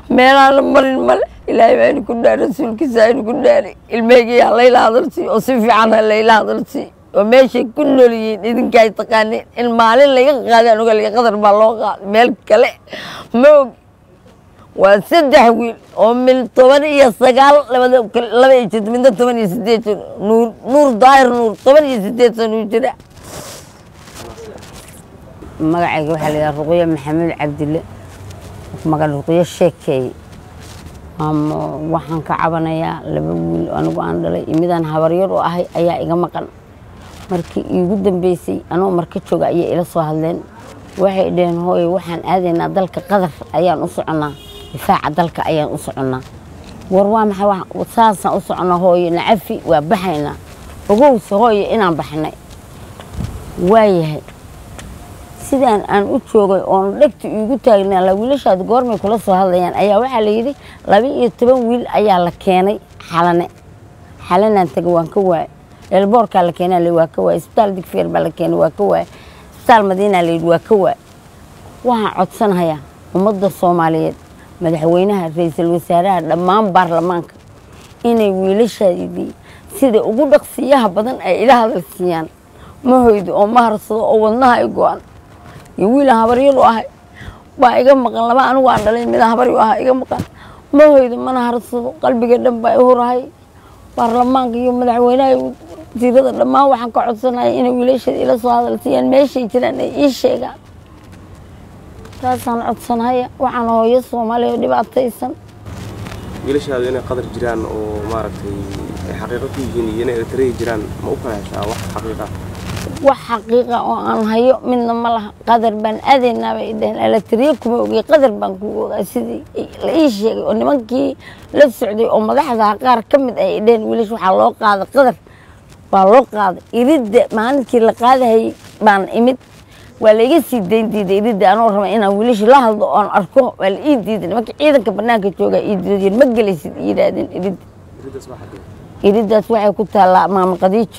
meelaana marin male ilaahay baa idinku dhaari rasuulkiisa ha idinku dhaari ilmeygiy ha layla hadalsii oo si fiican ha layla hadalsii oo meeshay ku nool yihiin idinkaay taqaaniin in maalin laga qaadaan ogaliya qadar baa loo qaaday meel kale ma og waa saddex wiil oo mil toban iyo sagaal labada laba iyo jirta midna toban iyo sideed jir nuur nuur daahir nuur toban iyo sideed sanuu jira magacayga waxaa la yidhaha ruqyo maxamed cabdille maga ruqyo sheekeeye waxaan ka cabanayaa laba wiil anigu aan dhalay iyo midaan habaryar u ahay ayaa iga maqan markii iigu dambeysay anoo marka jooga ayay ila soo hadleen waxay dhaheen hooye waxaan aadaynaa dalka qadar ayaan u soconnaa difaaca dalka ayaan u soconnaa war waa maxay saasaan u soconnaa hooye nacafi waa baxaynaa ogowse hooye inaan baxnay waayahay sidaan aan u joogay oon dhegta iigu taagnaa la wiilashaad goormay kula soo hadlayaan ayaa waxaa la yidhi laba iyo toban wiil ayaa la keenay xalane xalanaan taga waan ka waayay eelboorkaa la keenaa la waa ka waayay isbitaal digfeer baa la keenay waa ka waayay isbitaal madiinaa la yidhi waa ka waayay waxaan codsanayaa ummadda soomaaliyeed madaxweynaha ra-iisul wasaaraha dhammaan baarlamaanka inay wiilashaadii sida ugu dhaqsiyaha badan ay ila hadal siiyaan ma hoydo oo ma harsado oo wadnaha ay go-an iyo wiilaan habaryadu ahay baa iga maqan laba anigu aan dhalay midaan habaryu ahaa iga maqan ma hoydo mana harsado qalbiga dhan baa i hurahay baarlamaanka iyo madaxweynaha iyo wasiirada dhammaan waxaan ka codsanaya inay wiilashada ila soo hadal siiyaan meeshay jiraan ay ii sheegaan taasaan codsanaya waxaan hooyo soomaaliya oo dhibaataysan wiilashaadu inay qadar jiraan oo maaragtay ay xaqiiqo ku yihiin iyo inay eritreya jiraan ma u kala heshaa wax xaqiiqa wax xaqiiqa oo aan hayo midna ma laha qadar baan aadaynaa bay dhaheen alatriya kuma ogey qadar baan ku ogaa sidii la ii sheegay oo nimankii la socday oo madaxda qaar ka mid ay dhaheen wiilash waxaa loo qaaday qadar waa loo qaaday iridda maalinkii la qaadahayay baan imid waa la iga sii dayn diiday iridda anoo raba inaan wiilasha la hadlo oon arko waa la ii diiday nimanka ciidanka banaanka joogaa ii diiday ma gelaysid yidhaahdeen iridda iridaas waa xagee iriddaas waxay ku taallaa maama qadiijo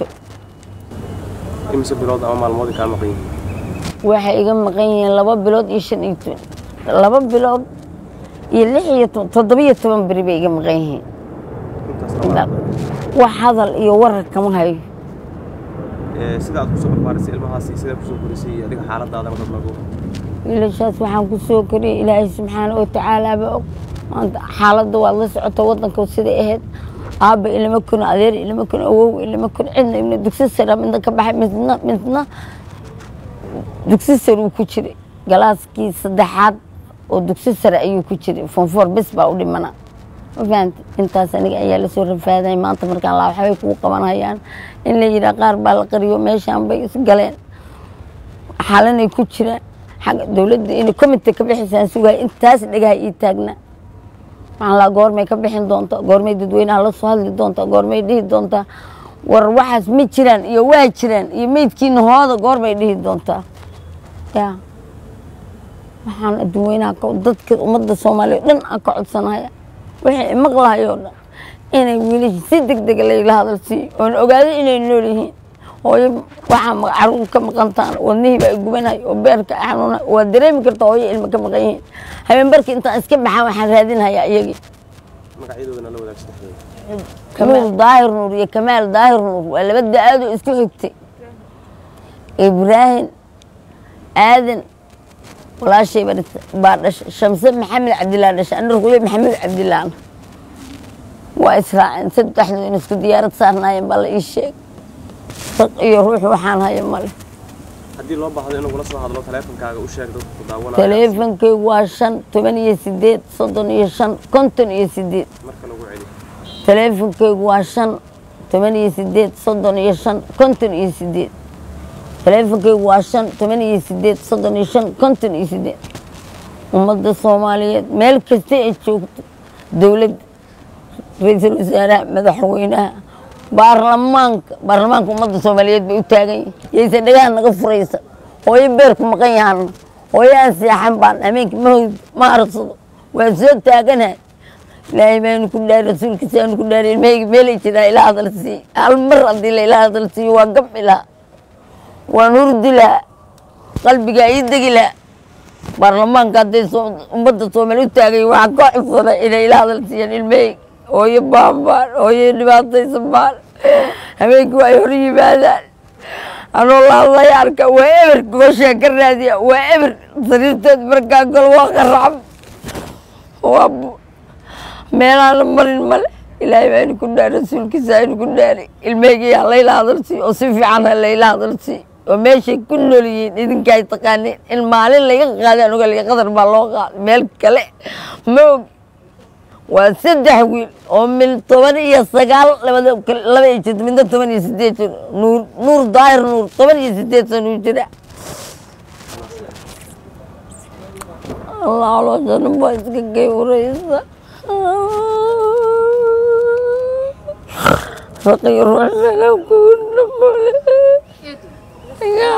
imise bilood ama maalmood ay kaa maqan yihiin waxay iga maqan yihiin laba bilood iyo shan iyo toban laba bilood iyo lix iyo toban toddoba iyo toban beri bay iga maqan yihiin intaas wax hadal iyo warar kama hayo sida aad kusoo barbaarisay ilmahaasi sida kusoo korisay adiga xaaladaadana dad lagu wiilashaas waxaan ku soo koriyay ilaahay subxaana wa tacaalaaba og maanta xaaladda waad la socota waddanka siday ahayd aabba ilama kun adeer ilama kun awow ilama kun cidna ibna dugsi sara midna ka baxay midna midna dugsi sare uu ku jiray galaaskii saddexaad oo dugsi sare ayuu ku jiray fonfoor bes baa u dhimana ma fahamti intaas aniga ayaa lasoo rafaaday maanta markaan laa waxbay kugu qabanhayaan in la yidhaha qaar baa la qariyo meeshaan bay isgaleen xalanay ku jiraan xagga dowladda inay comite ka bixisaan sugaya intaas dhagaha ii taagna waxaan laa goormay ka bixin doontaa goormay dadweynaha la soo hadli doontaa goormay dhihi doontaa war waxaas ma jiraan iyo waa jiraan iyo meydkiina hooda goorbay dhihi doontaa ya waxaan dadweynaha dadka ummadda soomaaliya o dhan aan ka codsanaya wixii maqlahayo o dhan inay wiilasha si deg dega layla hadal siiyo oon ogaado inay nool yihiin hooyo waxaa caruur ka maqantaan wadnihii baa gubanay oo beerka xanuuna waa dareemi karta hooyo ilma ka maqan yihiin habeenbarkii intaan iska baxaan waxaan raadinhayaa iyagii magacyadoodana la wadaag saddexdooda nuur daahir nuur iyo kamaal daahir nuur waa laba da-aadoo isku xigtay ibraahim aadan walaashay baa dhashay shamse maxamed cabdillah dhashay ana ruqyo maxamed cabdillaahna waa israaceen saddexdu in isku diyaarad saarnaayeen baa la ii sheegay raq iyo ruux waxaan haya male haddii loo baahdo in lagula soo hadlo taleefonkaaga u sheeg dadku daawanaya taleefonkaygu waa shan toban iyo sideed soddon iyo shan konton iyo sideed marka lagu celi taleefonkaygu waa shan toban iyo sideed soddon iyo shan konton iyo sideed taleefonkaygu waa shan toban iyo sideed soddon iyo shan konton iyo sideed ummadda soomaaliyeed meel kasta ay joogto dowladda ra-iisul wasaaraha madaxweynaha baarlamaanka baarlamaanka ummadda soomaaliyeed bay u taagan yihin yayse dhagaha naga furaysa hooyo beerku maqan yahaana hooyo aan seexan baan habeenka mahoyd ma arsado waan soo taaganahay ilaahay baanu ku dhaari rasuulkiisaanu ku dhaari ilmahayga meelay jiraa ila hadal siiy hal mar haddii la ila hadal siiyo waa gabci lahaa waan hurdi lahaa qalbigaa ii degi lahaa baarlamaanka hadday soo- ummadda soomaali u taagay waxaan ka codsanay inay ila hadal siiyaan ilmahey hooyo baabaan hooyo dhibaataysan baan habeenkii waa ay hor yimaadaan anoo la hadlaya arka waa eber gooshaa ka raadiya waa eber sariirteed markaa gol waa qaracab waa bu- meelaana marin male ilaahay baa idinku dhaari rasuulkiisa ha idinku dhaari ilmeygii ha layla hadalsi oo si fiican ha layla hadalsi oo meeshay ku nool yihiin idinka ay taqaaniin in maalin laga qaadaan ogaliya qadar baa loo qaaday meel kale ma og waa saddex wiil oo mil toban iyo sagaal labada laba iyo jid midna toban iyo sideed jir nuur nuur daahir nuur toban iyo sideed sano uu jira allah calooshanan baa iska geyuraysa raqiyo ruuxsana kuuna male iga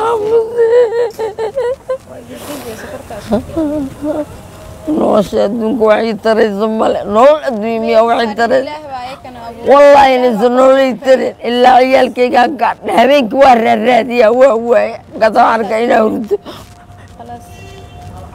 aamusee nolosha adduunka waxay taraysa male nolol adduunya miyaa waxay taraysa wallaahi inaysan nololay tarin ilaa ciyaalkaygaan gaadha habeenkii waa raaraadiyaa waa waaya markaasa waxaan arkaa inaa hurdo